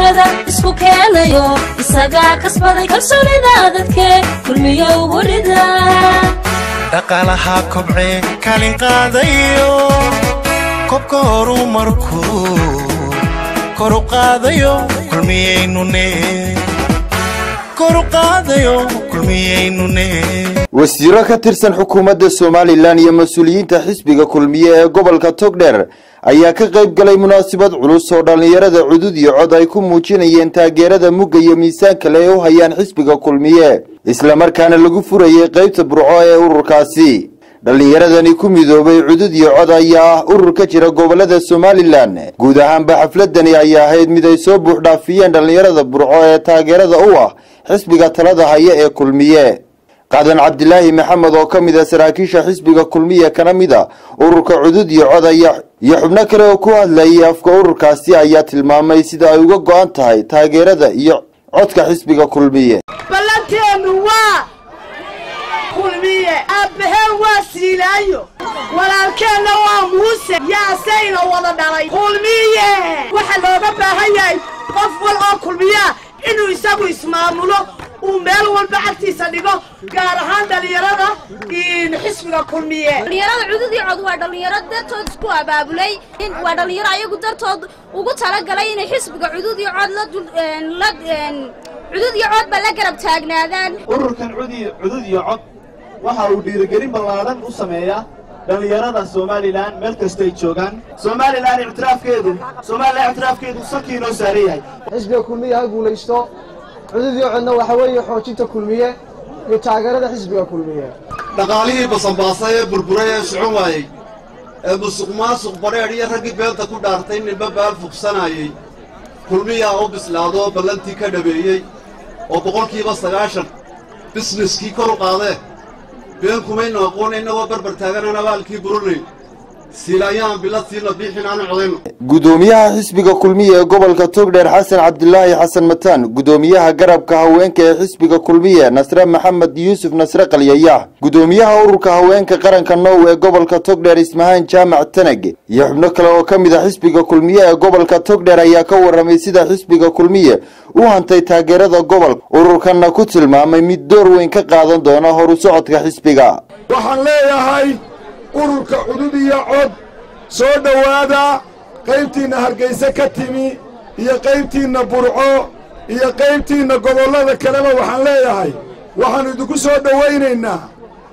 bulshada isku keenayo isagaa kasbaday kalsoonida dadke kulmiyo werida dhaqaalaha kobcee kaalin qaadayo kobka horumarku kor u qaadayo kulmiyaynune kor u qaadayo kulmiyaynune wasiiro ka tirsan xukuumadda somalilan iyo mas-uuliyiinta xisbiga kulmiye ee gobolka togdheer ayaa ka qayb galay munaasabad culus oo dhallinyarada cudud iyo cod ay ku muujinayeen taageerada mugga iyo miisaanka le ee u hayaan xisbiga kulmiye islamarkaana lagu furayay qaybta burco ee ururkaasi dhallinyaradani ku midoobay cudud iyo cod ayaa ah urur ka jira gobolada somalilan guud ahaanba xafladani ayaa ahayd mid ay soo buux dhaafiyeen dhallinyarada burco ee taageerada u ah xisbiga talada haya ee kulmiye qaadan cabdilaahi maxamed oo ka mid a saraakiisha xisbiga kulmiye kana mid a ururka cudud iyo cod ayaa iyo xubno kale oo ku hadlayay afka ururkaasi ayaa tilmaamay sida ay uga go-an tahay taageerada iyo codka xisbiga kulmiye ballanteenu waa kulmiye aabbaheen waa siilaayo walaalkeenna waa muuse yaasayna wada dhalay kulmiye waxaa looga baahan yahay qof wal oo kulmiyaa inuu isagu ismaamulo uu meel walba cagtiisa dhigo gaar ahaan dhallinyarada xisbiga kulmiye dhallinyarada cudud iyo cod waa dhallinyaro dartood isku abaabulay waa dhallinyaro ayagu dartood ugu talagalay inay xisbiga cudud iyo cod la cudud iyo codba la garab taagnaadaan ururkan cudud iyo cod waxa uu dhiirigelin ballaadhan u sameeyaa dhallinyarada somalilan meel kastay joogaan somalilan ictiraafkeedu somalilan ictiraafkeedu sankii inoo saaran yahay xisbiga kulmiye ha guulaysto cudud iyo codna waxa weeye xoojinta kulmiye iyo taageerada xisbiga kulmiye dhaqaalihii basanbaasay ee burburay ee socon waayey ee musuq maasuq badheedh iyo raggii beenta ku dhaartay ninba baal fuqsanayey kulmiyaa u bislaado ballantii ka dhabeeyey oo boqolkiiba sagaashan bisneskii kor u qaadee been kumaynu aqoon innagoo barbar taaganaan abaalkii burunay siilaayaan biladsiina biixin aanu codayno gudoomiyaha xisbiga kulmiye ee gobolka togdheer xasan cabdilaahi xasan mataan gudoomiyaha garabka haweenka ee xisbiga kulmiye nasre maxamed yuusuf nasre qalyayax gudoomiyaha ururka haweenka qaranka now ee gobolka togdheer ismahaan jaamac tanag iyo xubno kale oo ka mid a xisbiga kulmiye ee gobolka togdheer ayaa ka warramay sida xisbiga kulmiye u hantay taageerada gobolka ururkanna ku tilmaamay mid door weyn ka qaadan doona horu socodka xisbiga waxaan leeyahay ururka cudud iyo cod soo dhowaada qaybtiinna hargayse ka timi iyo qaybtiinna burco iyo qaybtiinna gobollada kaleba waxaan leeyahay waxaannu idinku soo dhowaynaynaa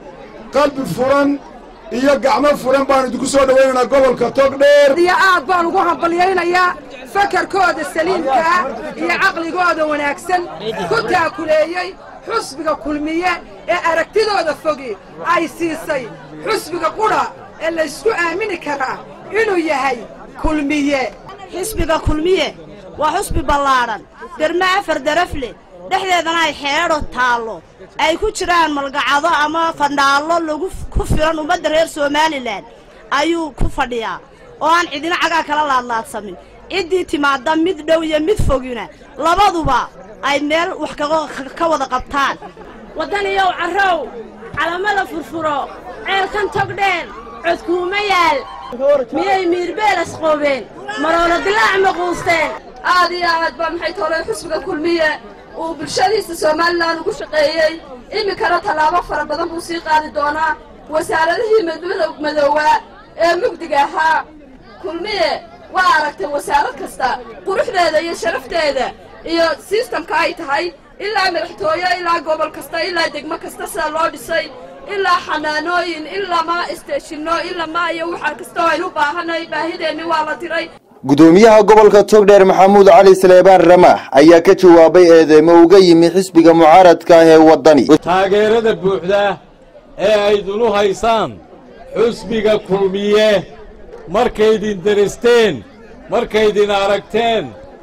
qalbi furan iyo gacmo furan baannu idinku soo dhowaynaynaa gobolka togdheer iyo aad baan ugu hambalyaynayaa fakarkooda saliimkaa iyo caqligooda wanaagsan ku taakuleeyey xusbiga kulmiye ee aragtidooda fogi ay siisay xusbiga qudha ee laysku aamini karaa inuu yahay kulmiye xisbiga kulmiye waa xusbi ballaadhan derme afar darafle dhexdeedana ay xeedho taallo ay ku jiraan malgacado ama fandhaallo lagu ku filan ummadda reer somalilan ayuu ku fadhiyaa oo aan cidina cagaa kala laadlaadsamin ciddii timaadda mid dhow iyo mid fogina labaduba ay meel wax ka wada qabtaan waddaniyow carrow calamada furfuro ceelkan togdheen codkuuma yaal miyay miirbeelas qoobeen maroona dilaac maquusteen aad iyo aad baa maxay toolay xusbiga kulmiye uu bulshadiisa somalilan ugu shaqeeyey iminkana tallaabo fara badan buu sii qaadi doonaa wasaaradihii madoowaa ee mugdiga ahaa kulmiye waa aragtay wasaarad kasta quruxdeeda iyo sharafteeda iyo sistamka ay tahay ilaa madaxtooye ilaa gobol kasta ilaa degmo kasta sida loo dhisay ilaa xanaanooyin ilaa maa isteeshinno ilaa maa iyo waxaa kastoo aynu u baahanay baahideenni waa la diray gudoomiyaha gobolka togdheer maxamuud cali saleebaan ramax ayaa ka jawaabay eedeymo uga yimi xisbiga mucaaradka ah ee waddani taageerada buuxda ee aydunu haysaan xusbiga kulmiye markaydin deristeen markaydin aragteen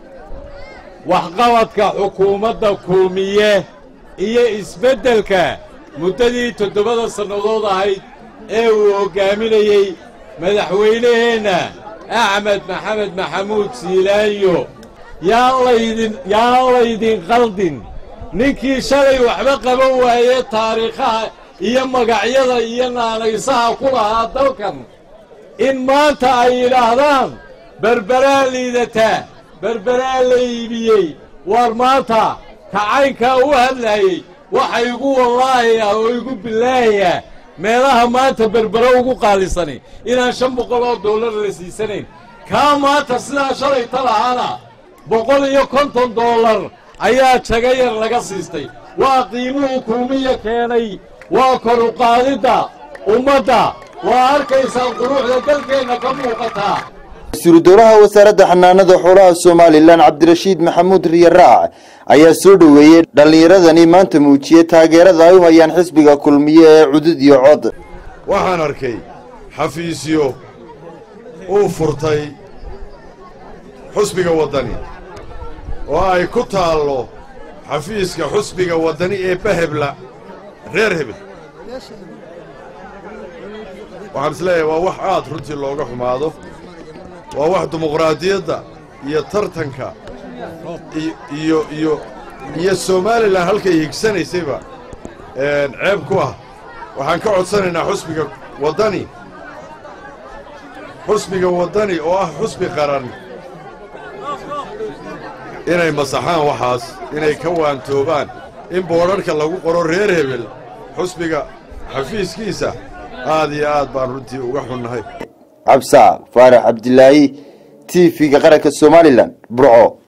waxqabadka xukuumadda kulmiye iyo isbeddelka muddadii toddobada sannadood ahayd ee uu hoggaaminayey madaxweynaheenna axmed maxamed maxamuud siilaanyo yaan laydin yaan laydin qaldin ninkii shalay waxba qaban waaye taariikhaha iyo magacyada iyo naanaysaha ku lahaa dalkan in maanta ay yidhaahdaan berberaa liidataa berberaa la iibiyey waar maanta kacaynkaa u hadlaayey waxa igu wallaahi ah oo igu bilaahi ah meelaha maanta berbere ugu qaalisani inaan shan boqol oo dollar la siisanayn kaa maanta sidaa shalayta lahaana boqol iyo konton dollar ayaa jaga yar laga siistay waa qiimuhu kulmiya keenay waa koruqaadidda ummadda waa arkaysaan quruxda dalkeenna ka muuqataa wasiiru dowlaha wasaaradda xanaanada xoolaha somalilan cabdirashiid maxamuud riyaraac ayaa soo dhoweeyey dhallinyaradani maanta muujiyey taageerada ay u hayaan xisbiga kulmiye ee cudud iyo cod waxaan arkay xafiisyo uu furtay xusbiga waddani oo ay ku taallo xafiiska xusbiga waddani ee bahebla reer hebel waxaan isleeyahay waa wax aad runtii looga xumaado waa wax dimuqraadiyadda iyo tartanka iyo iyo iyo somalilan halkay higsanaysayba ceeb ku ah waxaan ka codsanaynaa xusbiga waddani xusbiga waddani oo ah xusbi qaran inay masaxaan waxaas inay ka waantoobaan in boodharhka lagu qoro reer hebel xusbiga xafiiskiisa aad iyo aad baan runtii uga xunnahay cabsaaq faarax cabdilaahi t v-ga qaranka somalilan burco